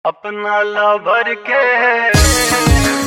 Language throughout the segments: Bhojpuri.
अपना ला भर के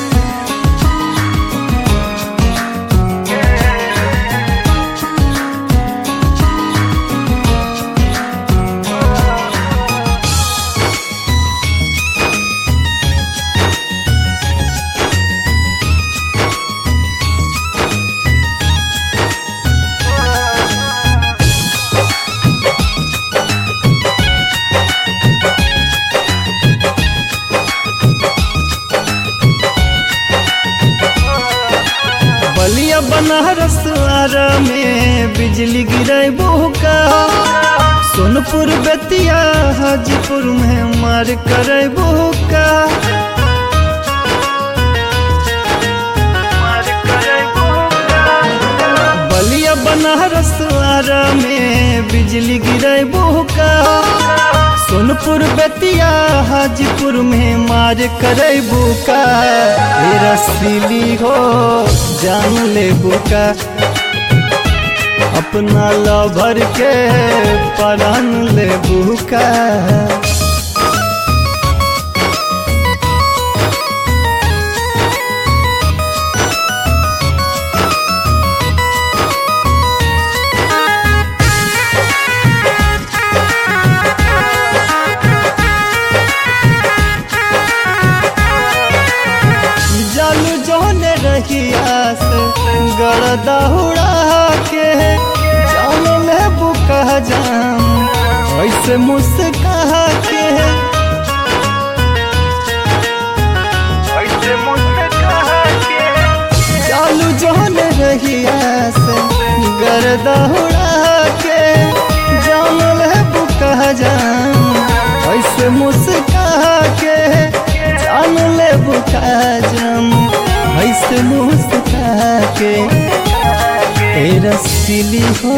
बलिया बनारस आरा में बिजली गिरे का सोनपुर बेतिया हाजीपुर में मार करे का मार करे बलिया बनारस आरा में बिजली गिरे का सोनपुर बेतिया हाजीपुर में मार करे बुका ए रसीली हो जान ले बुका अपना लभर के परान ले बुका जालू जोने रहिया से गरदा उड़ा के जान ले बुका जाम ऐसे मुस्का के ऐसे मुझसे कहा के चालू जोन रहिया से गरदा उड़ा के जान ले बुका जाम ऐसे मुस्का के जान ले बुका जाम ऐसे मुस्का के तेरा सिली हो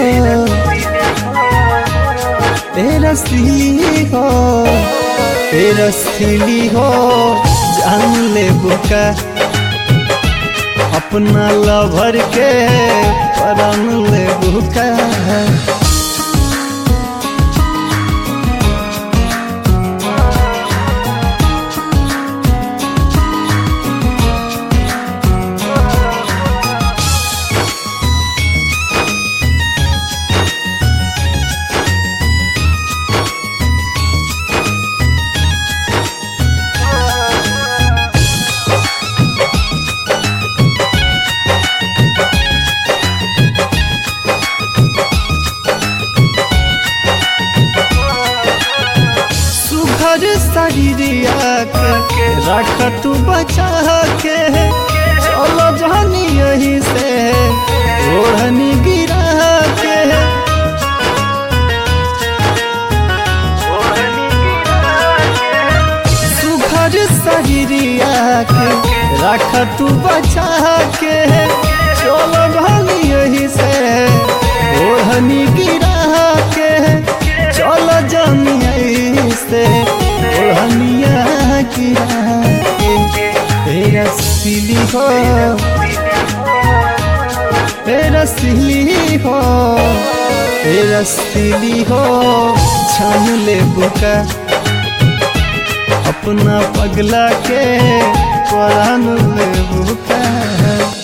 तेरा सिली हो तेरा सिली हो जान ले बुका अपना लभर के परान ले बुका सुघर शरीरिया के रख तू बचा के चलो जानी यही से ओढ़नी गिरा के ओढ़नी गिरा के सुघर शरीरिया के रख तू बचा के चलो जानी यही से ओढ़नी गिरा के चलो जानी यही से ओढ़निया गिरा के तेरा सिली हो तेरा सिली हो तेरा सिली हो छान ले बुका अपना पगला के परान ले बुका